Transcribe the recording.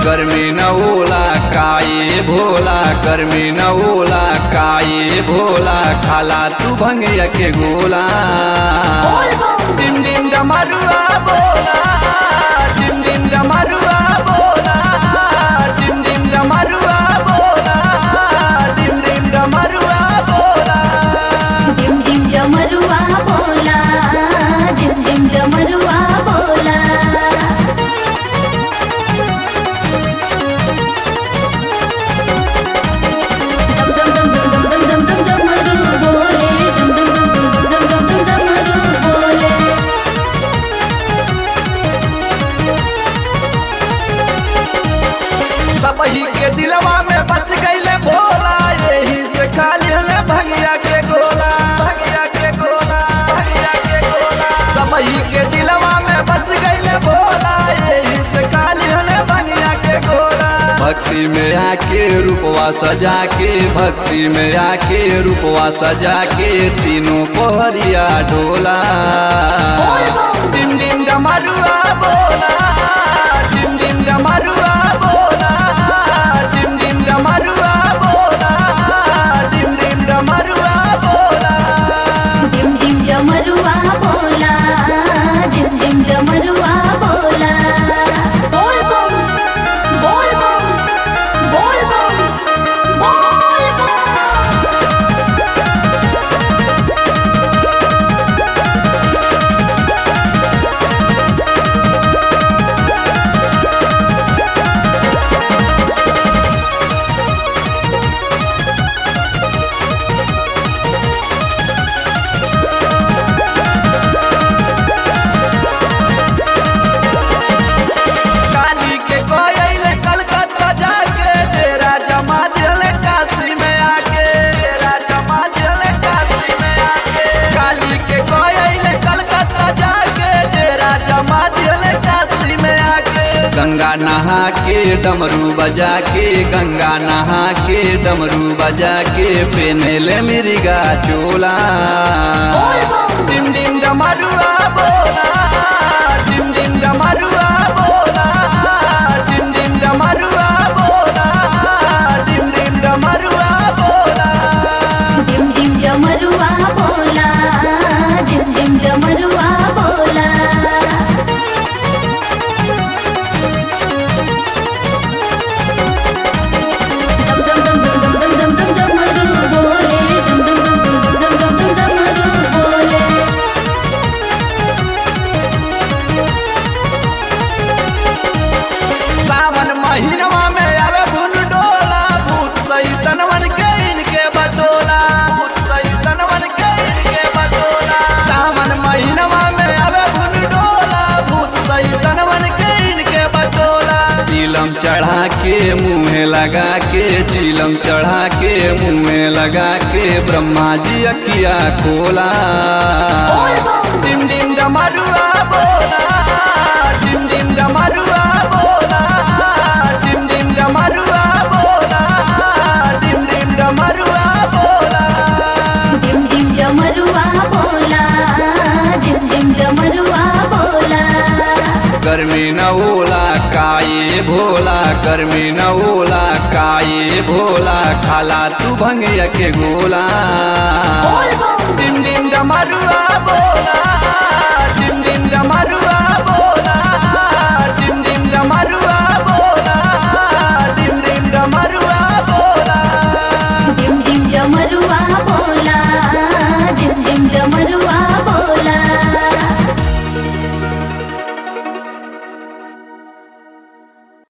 गर्मी न ओला काये भोला गर्मी न ओला काये भोला खाला तू भंगिया के गोला डिम डिम डमरुआ बोला डिम डिम डमरुआ बोला डिम डिम डमरुआ बोला डिम डिम डमरुआ बोला डिम डिम डमरुआ बोला डिम डिम डमरुआ बोला डम डम डम डम डम डम डम डम डमरू बोले डम डम डम डम डम डम डम डम डमरू बोले सबही के दिलवा में बच गईले भोला यही से खाली हले भंगिया के गोला भंगिया के गोला भंगिया के गोला सबही के दिलवा में बच गईले भोला यही से खाली हले भंगिया के गोला भक्ति में आके रूपवा सजा के भक्ति में आके रूपवा सजा के तीनों पहरिया डोला डिम डिम डमरुआ बोला डिम डिम डमरुआ बोला डिम डिम डमरुआ बोला डिम डिम डमरुआ बोला डिम डिम डमरुआ बोला डिम डिम डमरुआ बोला बोल बम बोल बम बोल बम बोल बम काली के कोयले कलकत्ता जाके तेरा जमा दिले काशी में आके तेरा जमा दिले काशी में आके काली के कोयले कलकत्ता जाके तेरा जमा दिले काशी में आके गंगा नहा के डमरू बजा के गंगा नहा के डमरू बजा के पेनेले मिर्गा चोला डिम डिम डमरुआ बोला डिम डिम डमरुआ बोला डिम डिम डमरुआ बोला डिम डिम डमरुआ बोला डिम डिम डमरुआ बोला डिम डिम डमरुआ बोला डम डम डम डम डम डम डम डम डमरू बोले डम डम डम डम डम डम डम डम डमरू बोले सावन महीनवा में आवे भुन डोला भूत सैतनवन के इनके बटोला भूत सैतनवन के इनके बटोला सावन महीनवा में आवे भुन डोला भूत सैतनवन के इनके बटोला चीलम चढ़ा के मुँह लगा के चीलम चढ़ा के मुँह लगा के ब्रह्मा जी अखिया खोला डिम डिम डमरुआ बोला डिम डिम डमरुआ बोला डिम डिम डमरुआ बोला डिम डिम डमरुआ बोला डिम डिम डमरुआ बोला डिम डिम डमरुआ बोला गर्मी न ओला काये भोला गर्मी न ओला काये भोला खाला तू भंगिया के गोला